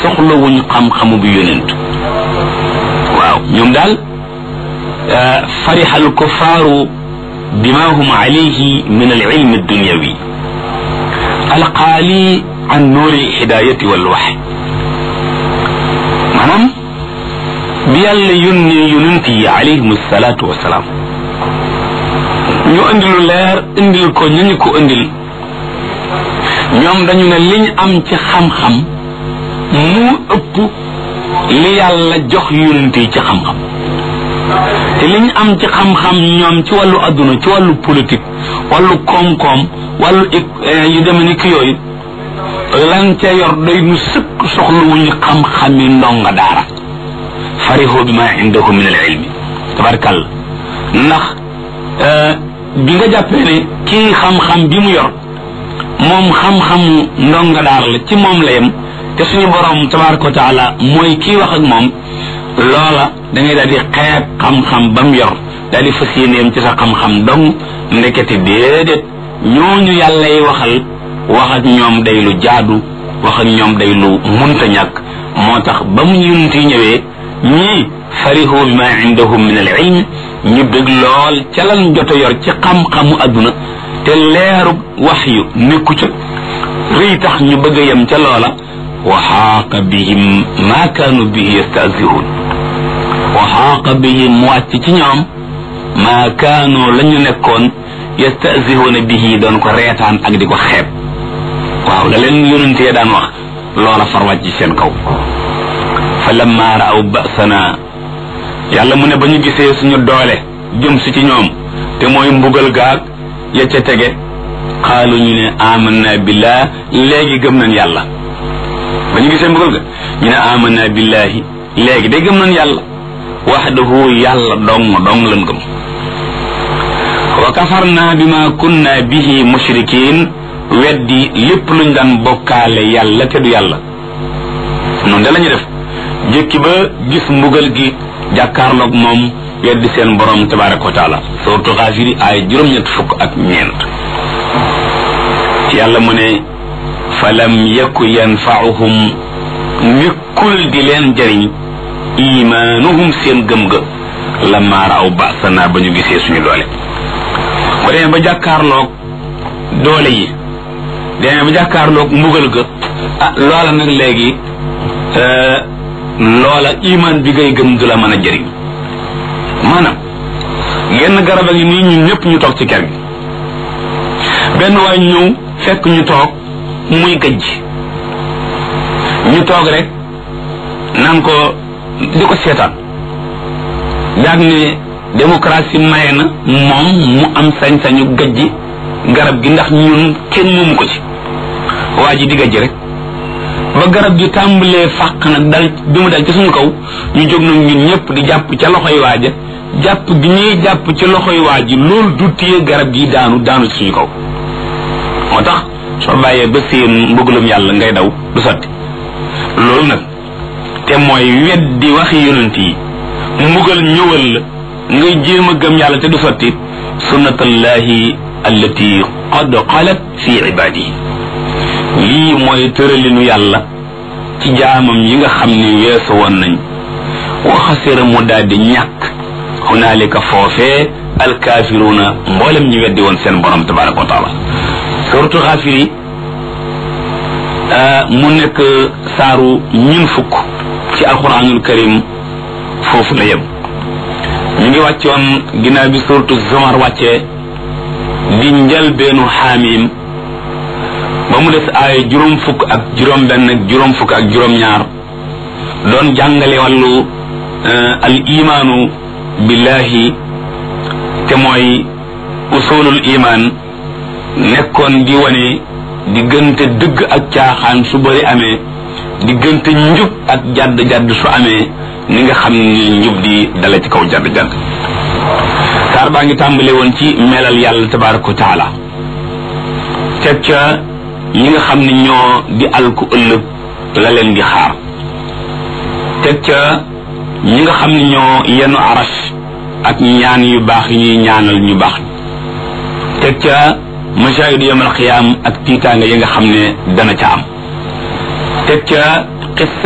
soxlawuñ xam-xamu bi yonent waaw ñoom daal farixa alkufaaru bima hum alayhi min alilm addunyawi alqaali an nuuri hidayati walwaxy maanaam bi yàlla yónnee yonent yi alayhim salaatu wasalaam ñu indi lu leer indil ko ñu ñu ko indil ñoom dañu ne liñ am ci xam-xam mu ëpp li yàlla jox yonent yi ci xam-xam te liñ am ci xam-xam ñoom ci wàllu adduna ci wàllu politique wàllu koom-koom wàllu yu deme ni ki yooyu lan ca yor doy nu sëkk soxlawuñu xam-xami ndonga daara farihoo bi ma indahu min al ilmi tabarkàlla ndax bi nga jàppee ne kii xam-xam bi mu yor moom xam-xamu ndonga daara la ci moom la yem te suñu borom tabaraka wa taala mooy kii wax ak moom loola da ngay daal di xeeb xam-xam ba mu yor daal di fas yéeneem ci sa xam-xam dong ndekete déedéet ñooñu yàlla yi waxal wax ak ñoom day lu jaadu wax ak ñoom day lu munta ñàkk moo tax ba mu yonent yi ñëwee ñii farihu bi ma indahum min al ilm ñu bëgg lool ca lan jot a yor ci xam-xamu adduna te leeru wax yu nekku ca rëy tax ñu bëgg a yem ca loola wa xaaqa bihim ma kaanu bihi yastahzihuun wa xaaqa bihim mu wàcc ci ñoom maa kaanu la ñu nekkoon yastahzihuuna bihi doon ko reetaan ak di ko xeeb waaw la leen yonentee daan wax loola far wàcc seen kaw fa lamma raaw basana yàlla mu ne ba ñu gisee suñu doole jëm si ci ñoom te mooy mbugal gaag ya ca tege xaalu ñu ne amanna billah léegi gëm nañ yàlla ba ñu gisee mbugal ga ñu ne amanna billahi léegi day gëm nañ yàlla waxdahu yàlla dong dong lan gëm wa kafarna bima kunna bihi mushrikin weddi lépp luñ daan bokkaale yàlla te du yàlla noonu da lañu def jëkki ba gis mbugal gi jàkkaarloog moom weddi seen borom tabaraka wa taala suratu xaafiri ay juróom-ñett fukk ak ñeent yàlla mu ne falam yaku yanfaauhum nekkul di leen jëriñ imaanuhum seen gëm ga lamma raaw basana ba ñu gisee suñu doole ba demee ba jàkkaarloog doole yi demee ba jàkkaarloog mbugal ga ah loola nag léegi loola imaan bi ngay gëm du la mën a jëriñ maanaam genn garab a ngi nii ñun ñëpp ñu toog ci kër gi benn waay ñëw fekk ñu toog muy gëj ñu toog rek naan ko di ko seetaan daag ne démocratie maye na moom mu am sañ-sañu gëjji garab gi ndax ñun kenn moomu ko ci waa ji di gëjj rek ba garab gi tàmbalee fàq nag dal bi mu dal ci suñu kaw ñu jóg nag ñun ñëpp di jàpp ca loxoy waaja jàpp gi ñuy jàpp ci loxoy waaji loolu du téye garab gi daanu daanu ci suñu kaw moo tax soo bàyyee ba seen mbëggalum yàlla ngay daw du sotti loolu nag te mooy weddi waxi yonent yi mbugal ñëwal la ngay jéem a gëm yàlla te du sotti sunnatallahi allati qad xalat fi ibadihi lii mooy tëralinu yàlla ci jaamam yi nga xam ni weesu woon nañ waxasira mu daal di ñàkk hunaalika foofee alkaafiruuna mboolem ñi weddi woon seen borom tabaraka wa taala suratu xaafiri mu nekk saaru ñun fukk ci alquranul karim foofu la yem ñu ngi wàccoon ginnaaw bi suratu zumar wàccee di njëlbeenu xaamim ba mu des ay juróom fukk ak juróom benn ak juróom fukk ak juróom ñaar doon jàngale wàllu al imaanu billahi te mooy usulul iman nekkoon di wane diggante dëgg ak caaxaan su bëri amee diggante njub ak jadd jadd su amee ni nga xam ni njub di dala ci kaw jadd jadd saar baa ngi tàmbale woon ci melal yàlla tabaraka wa taala teg ca ñi nga xam ne ñoo di alku ëllëg la leen di xaar teg ca ñi nga xam ne ñoo yenu aras ak ñaan yu baax yi ñuy ñaanal ñu baax teg ca mashahidu yawmal qiyaam ak tiitaanga yi nga xam ne dana ca am teg ca